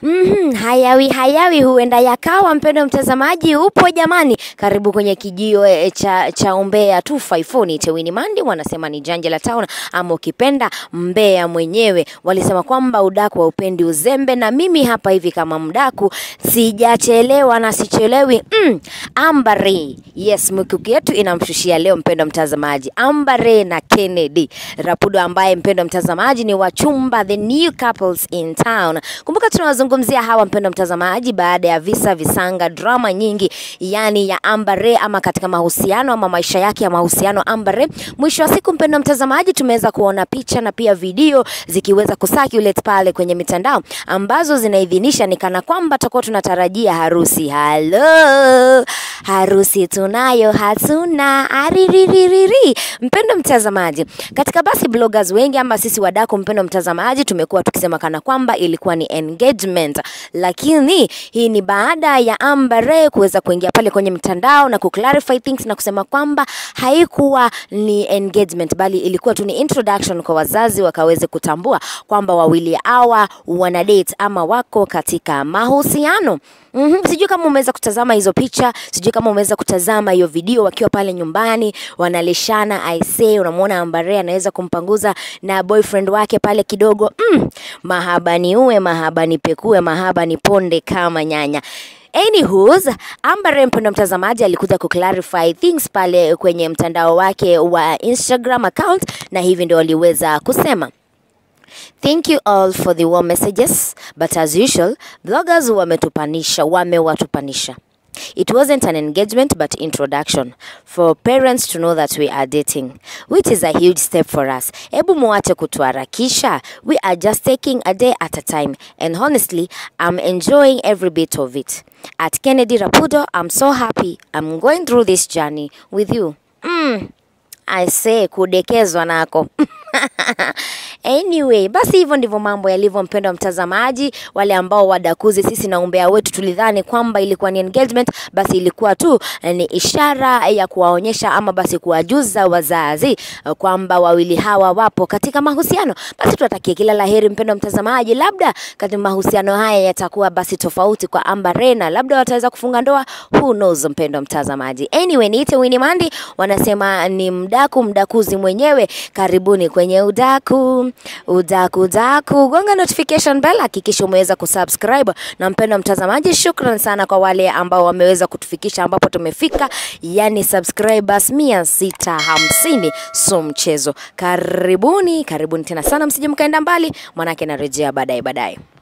Mm, hayawi hayawi huenda yakawa. Mpendo mtazamaji, upo jamani, karibu kwenye kijio e, cha, cha umbea 254 ni Tewini Mandi, wanasema ni janja la town ama ukipenda mbea mwenyewe. Walisema kwamba udaku wa upendi uzembe, na mimi hapa hivi kama mdaku sijachelewa na sichelewi. Mm, Ambare, yes, mikuki yetu inamshushia leo mpendo mtazamaji, Ambare na Kennedy Rapudo ambaye mpendo mtazamaji ni wachumba, the new couples in town. Kumbuka tunawazungumzia hawa mpendo mtazamaji, baada ya visa visanga, drama nyingi, yani ya Ambare ama katika mahusiano ama maisha yake ya mahusiano Ambare. Mwisho wa siku mpendo mtazamaji, tumeweza kuona picha na pia video zikiweza kusirculate pale kwenye mitandao ambazo zinaidhinisha ni kana kwamba tutakuwa tunatarajia harusi. Halo, harusi tunayo, hatuna ariririri. Mpendo mtazamaji, katika basi bloggers wengi ama sisi wadaku, mpendo mtazamaji, tumekuwa tukisema kana kwamba ilikuwa ni engagement, lakini hii ni baada ya Ambare kuweza kuingia pale kwenye mitandao na kuclarify things na kusema kwamba haikuwa ni engagement, bali ilikuwa tu ni introduction kwa wazazi wakaweze kutambua kwamba wawili hawa wana date ama wako katika mahusiano. Mm-hmm. Sijui kama umeweza kutazama hizo picha, sijui kama umeweza kutazama hiyo video wakiwa pale nyumbani wanalishana. I say unamwona Ambare anaweza kumpanguza na boyfriend wake pale kidogo. Mm, mahaba ni uwe, mahaba ni pekue, mahaba ni ponde kama nyanya. Anywho's, Ambare mpendo mtazamaji alikuja kuclarify things pale kwenye mtandao wake wa Instagram account na hivi ndio waliweza kusema. Thank you all for the warm messages, but as usual, bloggers wametupanisha, wamewatupanisha. It wasn't an engagement but introduction for parents to know that we are dating, which is a huge step for us. Ebu muache kutuharakisha. We are just taking a day at a time and honestly, I'm enjoying every bit of it. At Kennedy Rapudo, I'm so happy I'm going through this journey with you. Mm. I say kudekezwa nako. Anyway, basi hivyo ndivyo mambo yalivyo, mpendo wa mtazamaji. Wale ambao wadakuzi sisi na umbea wetu tulidhani kwamba ilikuwa ni engagement, basi ilikuwa tu ni ishara ya kuwaonyesha ama basi kuwajuza wazazi eh, kwamba wawili hawa wapo katika mahusiano. Basi tuwatakie kila laheri, mpendo wa mtazamaji. Labda katika mahusiano haya yatakuwa basi tofauti kwa Ambare na labda wataweza kufunga ndoa, who knows, mpendo wa mtazamaji. Anyway, niite Winnie Mandi, wanasema ni mdaku mdakuzi mwenyewe. Karibuni kwenye udaku udaku daku, gonga notification bell, hakikisha umeweza kusubscribe. Na mpendo mtazamaji, shukran sana kwa wale ambao wameweza kutufikisha ambapo tumefika, yani subscribers mia sita hamsini, so mchezo. Karibuni, karibuni tena sana, msije mkaenda mbali, manake narejea baadaye baadaye.